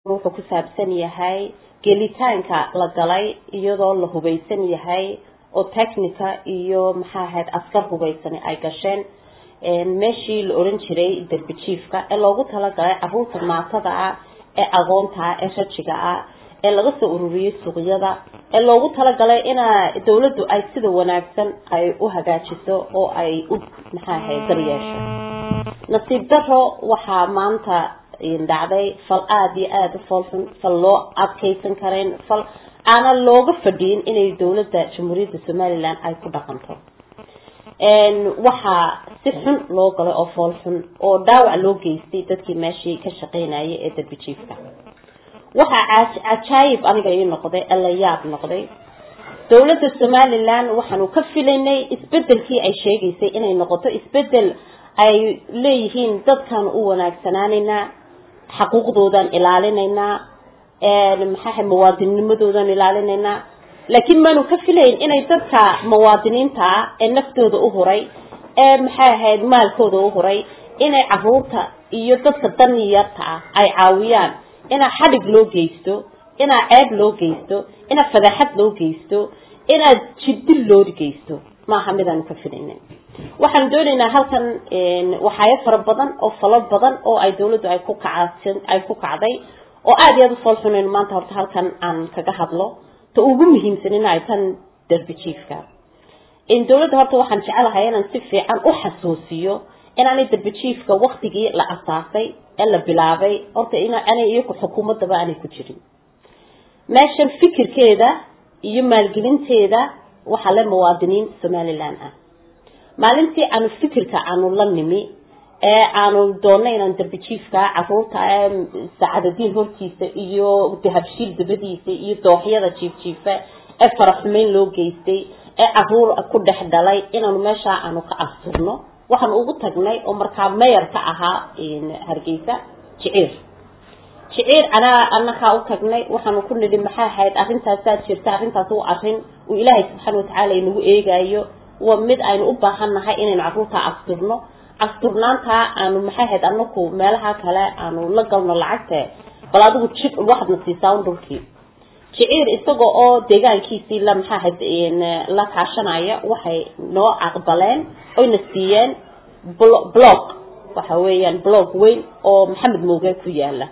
wuxuu ku saabsan yahay gelitaanka la galay iyadoo la hubaysan yahay oo technica iyo maxaa ahayd askar hubaysani ay gasheen meeshii la oran jiray derbi jiifka ee loogu talagalay caruurta maatada ah ee agoonta ah ee rajiga ah ee laga soo ururiyey suuqyada ee loogu talagalay inaa dawladdu ay sida wanaagsan ay u hagaajiso oo ay u maxaa ahayd daryeesho nasiib daro waxaa maanta dhacday fal aada iyo aada u foolxun fal loo adkaysan karayn fal aana looga fadhiyin inay dawladda jamhuuriyadda somaliland ay ku dhaqanto waxaa si xun loo galay oo fool xun oo dhaawac loo geystay dadkii meeshii ka shaqeynayay ee darbi jiifka waxaa cajaayib aniga ii noqday alla yaab noqday dawladda somaliland waxaanu ka filaynay isbedelkii ay sheegaysay inay noqoto isbedel ay leeyihiin dadkan u wanaagsanaanaynaa xaquuqdoodan ilaalinaynaa maxaa muwaadinimadoodan ilaalinaynaa laakiin maanu ka filayn inay dadka muwaadiniinta ah ee naftooda u huray ee maxay ahayd maalkooda u huray inay caruurta iyo dadka daniyarta ah ay caawiyaan inaa xadhig loo geysto inaa ceeb loo geysto inaa fadaxad loo geysto inaad jidil loo geysto maaha midaanu ka filayna waxaan doonaynaa halkan waxaayo fara badan oo falo badan oo ay dawladdu ay ku kacsan ay ku kacday oo aada iyo aada u fool xunayn maanta horta halkan aan kaga hadlo ta ugu muhiimsanina ay tan derbi jiifka dawladda horta waxaan jecelahay inaan si fiican u xasuusiyo inaanay derbi jiifka waktigii la asaasay ee la bilaabay horta inanay iyaku xukuumaddaba aanay ku jirin meeshan fikirkeeda iyo maalgelinteeda waxaa le muwaadiniin somaliland ah maalintii aanu fikirka aanu la nimi ee aanu doonay inaan derbi jiifka caruurta ee saacadadiin hortiisa iyo dahabshiil dabadiisa iyo dooxyada jiifjiifa ee faraxumeyn loo geystay ee caruur ku dhex dhalay inaanu meeshaa aanu ka asturno waxaanu ugu tagnay oo markaa mayor ka ahaa hargeysa jiciir jiciir anaa anakaa u tagnay waxaanu ku nidhi maxay ahayd arrintaasaa jirta arrintaas u arrin uu ilaahay subxaana watacaala inagu eegaayo waa mid aynu u baahan nahay inaynu caruurta asturno asturnaantaa aanu maxay ahayd anaku meelaha kale aanu la galno lacagte bal adigu ji waxaadna siisaa un dhulkii jiciir isaga oo deegaankiisii la maxaa ahayd la kaashanaya waxay noo aqbaleen oyna siiyeen blog waxa weeyaan blog weyn oo maxamed mooge ku yaala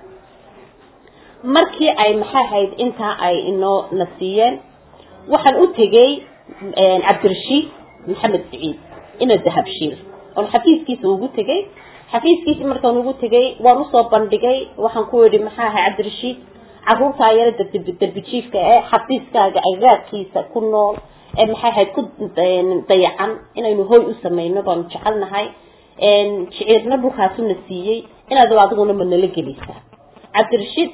markii ay maxay ahayd intaa ay inoo na siiyeen waxaan u tegey cabdirashiid maxamed siciid ina dahabshiil oon xafiiskiisa ugu tegey xafiiskiisi markaan ugu tegey waan usoo bandhigay waxaan ku yihi maxaa ahay cabdirashiid caruurtaa yaro derbijiifka ee xafiiskaaga agaadkiisa ku nool ee maxay ahayd ku dayacan inaynu hoy u sameyno baanu jecelnahay jiciirna dhulkaasuna siiyey inaad adiguna ma nala geleysaa cabdirashiid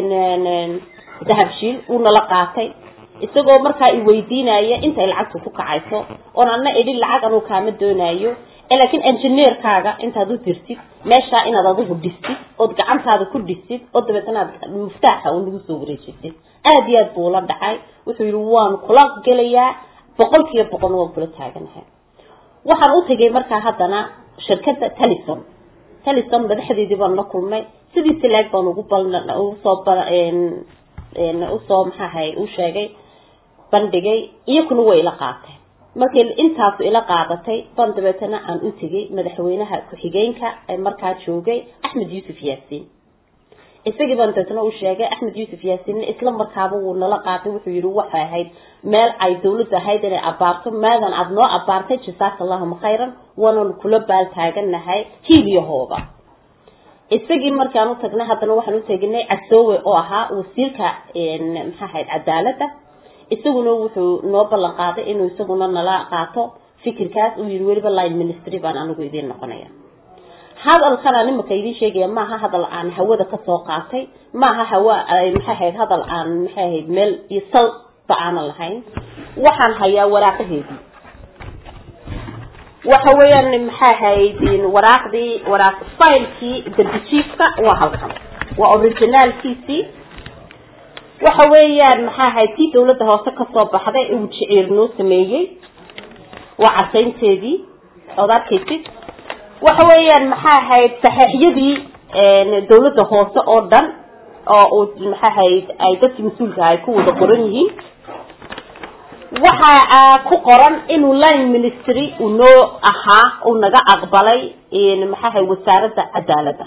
dahabshiil wuu nala qaatay isagoo markaa i weydiinaya intay lacagtu ku kacayso oon ana idhi lacag anuu kaama doonayo laakiin engineerkaaga intaad u dirtid meeshaa inaad adigu dhistid ood gacantaada ku dhistid oo dabeetna aad muftaaxa u nagu soo wareejisid aada iyo aad buu la dhacay wuxuu yihi waan kula gelayaa boqol kiiba boqol waan kula taaganahay waxaan u tegay markaa haddana shirkadda talison talison madaxdeedii baan la kulmay sidii silaag baan ugu usoo usoo maxaahay u sheegay bandhigay iyakuna way ila qaateen markay intaasu ila qaadatay baan dabeetana aan u tegay madaxweynaha ku-xigeenka ee markaa joogay axmed yuusuf yaasiin isagii baan dabeetana u sheegay axmed yuusuf yaasiinna isla markaaba wuu nala qaatay wuxuu yihi waxay ahayd meel ay dawladdu ahayd inay abaarto maadan aada noo abaartay jasaaka allahuma khayran waananu kula baal taaganahay hiiliyahooda isagii markaan u tagnay haddana waxaan u teginay casoowe oo ahaa wasiirka maxaa ahayd cadaaladda isaguna wuxuu noo ballan qaaday inuu isaguna nala qaato fikirkaas uu yihi weliba line ministry baan anigu idiin noqonaya hadalkan aan imaka idiin sheegaya maaha hadal aan hawada kasoo qaatay maaha hawa maxay ahayd hadal aan maxay ahayd meel iyo salba aanan lahayn waxaan hayaa waraaqaheedii waxa weeyaan maxay ahayd waraaqdii waraaq filekii derbijiifka waa halkan waa originaalkiisii waxa weeyaan maxaa ahayd tii dawladda hoose kasoo baxday uu jiciir noo sameeyey waa casaynteedii ood arkaysid waxa weeyaan maxaa ahayd saxeixyadii dawladda hoose oo dhan oo uu maxaahayd ay dadkii mas-uulka ay ku wada qoran yihiin waxaa ku qoran inuu line ministry uu noo ahaa uu naga aqbalay maxaahay wasaaradda cadaaladda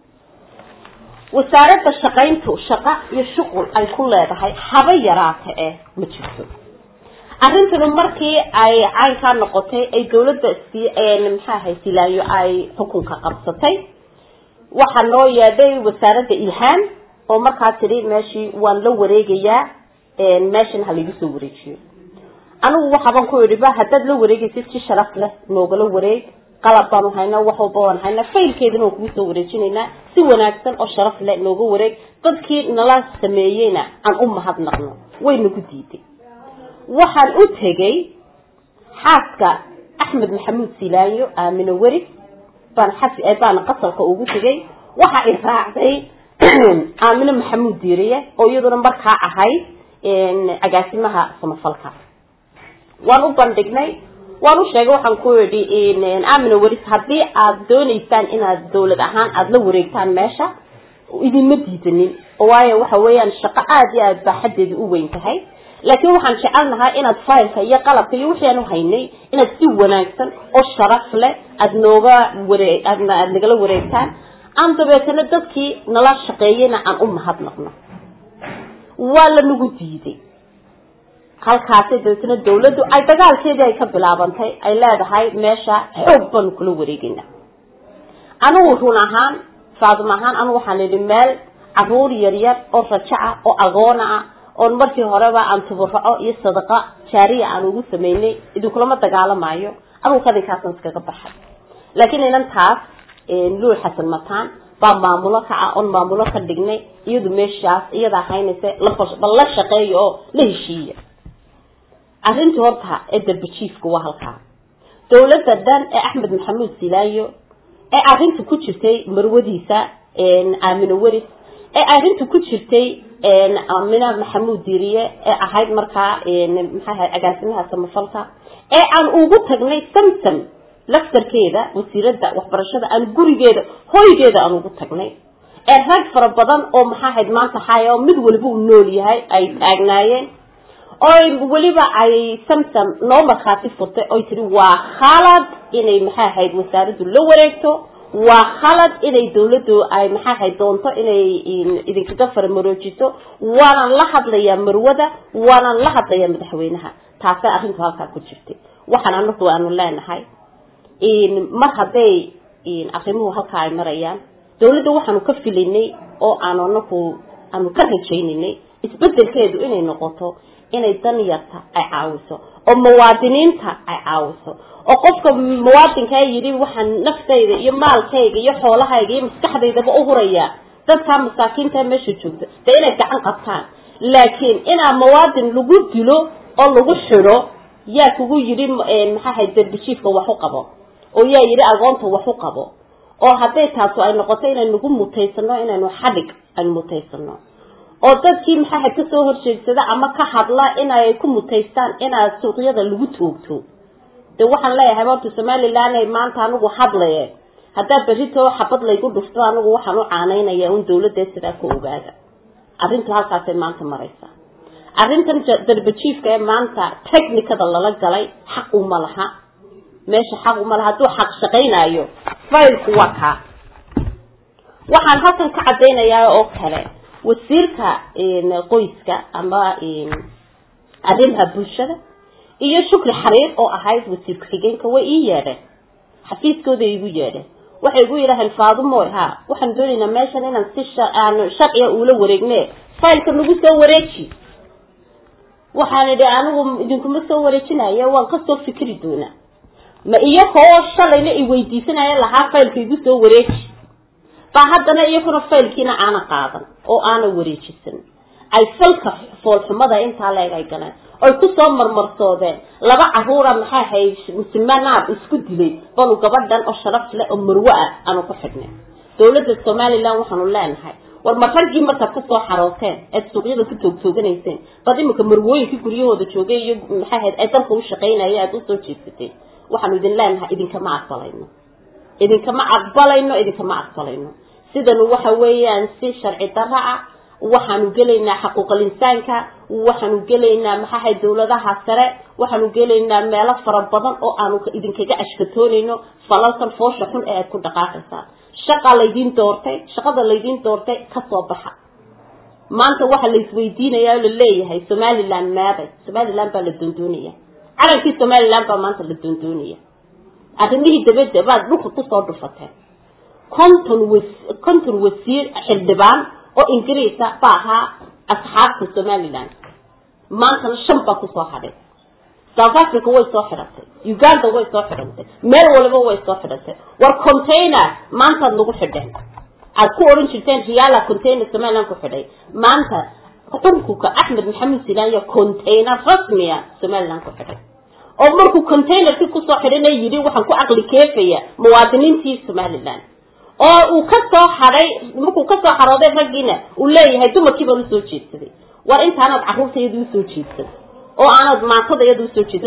wasaaradda shaqayntu shaqo iyo shuqul ay ku leedahay haba yaraata eh ma jirto arrintanu markii ay caynkaa noqotay ay dawladda si maxaahay silaayo ay xukunka qabsatay waxaa noo yeedhay wasaaradda ilhaan oo markaa tidhi meeshii waan la wareegayaa meeshan ha laigu soo wareejiyo anigu waxaabaan ku idhi ba haddaad la wareegaysid si sharaf leh noogala wareeg qalab baanu haynaa wax walba waan haynaa faylkeedana waan kugu soo wareejinaynaa si wanaagsan oo sharaf leh nooga wareeg dadkii nala sameeyeyna aan u mahadnaqno way nagu diiday waxaan u tegey xaaska axmed maxamuud silaayo aamino weri baan xasi baana qasalka ugu tegey waxa i raacday aamino maxamuud diiriye oo iyaduna markaa ahayd agaasimaha samafalka waan u bandhignay waan u sheegay waxaan ku idhi amina weris haddii aad doonaysaan inaad dawlad ahaan aada la wareegtaan meesha idinma diidanin waayo waxa weeyaan shaqo aada iyo aad baa xaddeedu u weyn tahay laakiin waxaan jecelnahay inaad faylka iyo qalabka iyo wixii aan u haynay inaad si wanaagsan oo sharaf leh aada nooga waree aadna aada nagala wareegtaan aan dabeetana dadkii nala shaqeeyeyna aan u mahadnaqno waa la nagu diiday halkaasi dabeetna dawladdu ay dagaalkeedii ay ka bilaabantay ay leedahay meesha xoog baanu kula wareegayna anigu run ahaan faadum ahaan anigu waxaan idhi meel caruur yaryar oo rajo ah oo agoona ah oon markii horeba aan tuburaco iyo sadaqa jaariya aan ugu samaynay idinkulama dagaalamayo anigu kadinkaasaan iskaga baxay laakiin inantaas luul xasan mataan baa maamulo kaca oon maamulo ka dhignay iyadu meeshaas iyadaa haynaysa bal la shaqeeya oo la heshiiya arrintii horta ee darbajiifka waa halkaa dawladda dhan ee axmed maxamuud silaayo ee arrinta ku jirtay marwadiisa aamino weris ee arrinta ku jirtay amina maxamuud diiriye ee ahayd markaa maxaaha agaasimaha samafalka ee aan ugu tagnay samsam laftarkeeda wasiiradda waxbarashada aan gurigeeda hoygeeda aan ugu tagnay ee rag fara badan oo maxaahayd maanta haya oo mid waliba uu nool yahay ay taagnaayeen oo weliba ay samsam noo markhaati furtay oy tihi waa khalad inay maxaa ahayd wasaaraddu la wareegto waa khalad inay dawladdu ay maxaa ahayd doonto inay idinkaga faramaroojiso waanaan la hadlayaa marwada waanaan la hadlayaa madaxweynaha taasay arrintu halkaa ku jirtay waxaan anagu aanu leenahay mar hadday arrimuhu halkaa ay marayaan dawladda waxaanu ka filinay oo aanu anagu aanu ka rajaynaynay isbedelkeedu inay noqoto inay danyarta ay caawiso oo muwaadiniinta ay caawiso oo qofka muwaadinkaa yidhi waxaan naftayda iyo maalkayga iyo xoolahayga iyo maskaxdaydaba u huraya dadkaa masaakiinta meesha joogta dee inay gacan qabtaan laakiin inaa muwaadin lagu dilo oo lagu xidho yaa kugu yidhi maxaahay darbijiifka wax u qabo oo yaa yidhi agoonta wax u qabo oo hadday taasu ay noqoto inaynagu mutaysano inaynu xadhig aynu mutaysano oo dadkii maxaaha kasoo horjeedsada ama ka hadla inay ku mutaystaan inaad suuqyada lagu toogto de waxaan leeyahay horta somalilan maanta anigu hadlaye haddaa berritoo xabad laygu dhufto anigu waxaan u caanaynaya un dawladda sidaa ka ogaada arrintu halkaasay maanta maraysa arrintan darbajiifka ee maanta technicada lala galay xaq uma laha meesha xaq uma laha hadduu xaq shaqaynayo faylku waa kaa waxaan halkan ka caddaynayaa oo kale wasiirka qoyska ama arrimaha bulshada iyo shukri xariir oo ahayd wasiir ku-xigeenka way ii yeedheen xafiiskooda igu yeedheen waxay igu yidhaaheen faadumoy ha waxaan doonaynaa meeshan inaan si aanu sharciga uula wareegne faylka nagu soo wareeji waxaan idhi anigu idinkuma soo wareejinaya waan kasoo fikri doonaa ma iyakoo shalayna i weydiisanaya lahaa faylka igu soo wareeji baa haddana iyakuna faylkiina aana qaadan oo aana wareejisan ay falka foolxumada intaa leeg ay galeen oy kusoo marmarsoodeen laba caruura maxaa ahayd musimanaad isku dilay balu gabadhan oo sharaf leh oo marwo ah aanu ku xidhnay dawladda somalilan waxaanu leenahay war ma raggii markaad kasoo xarooteen eed suuqyada ku toogtooganayseen bad imika marwooyinkii guryahooda joogay iyo maxaa ahayd ay dalka u shaqaynaya aada usoo jeedsateen waxaanu idin leenahay idinkama aqbalayno idinkama aqbalayno idinkama aqbalayno sidanu waxa weeyaan si sharci darra ah waxaanu gelaynaa xaquuqal insaanka waxaanu gelaynaa maxaahay dawladaha sare waxaanu gelaynaa meelo fara badan oo aanu idinkaga ashkatoonayno falalkan foosha xun ee aad ku dhaqaaqaysaan shaqaa laydiin doortay shaqada laydiin doortay kasoo baxa maanta waxaa la isweydiinaya oo la leeyahay somaliland meeday somaliland baa la doondoonaya calankii somaliland baa maanta la doondoonaya arrimihii dabadda baad dhulka kusoo dhufateen konton was konton wasiir xildhibaan oo ingiriisa baa ahaa asxaabta somaliland maantana shan baa kusoo hadhay south africa way soo xidhatay uganda way soo xidhantay meel waliba way soo xidhatay war container maantaad nagu xidheen aad ku odhan jirteen riala container somaliland ku xidhay maanta xukunka axmed maxamed silaanya container rasmiya somaliland ku xidhay oo markuu containerkii kusoo xidhana yidhi waxaan ku caqli keefaya muwaadiniintii somaliland oo uu ka soo hadhay markuu kasoo xarooday raggiina uu leeyahay dumarkii baan usoo jeedsaday war intaanaad carruurta iyada usoo jeedsan oo aanad maatada iyada usoo jeedsan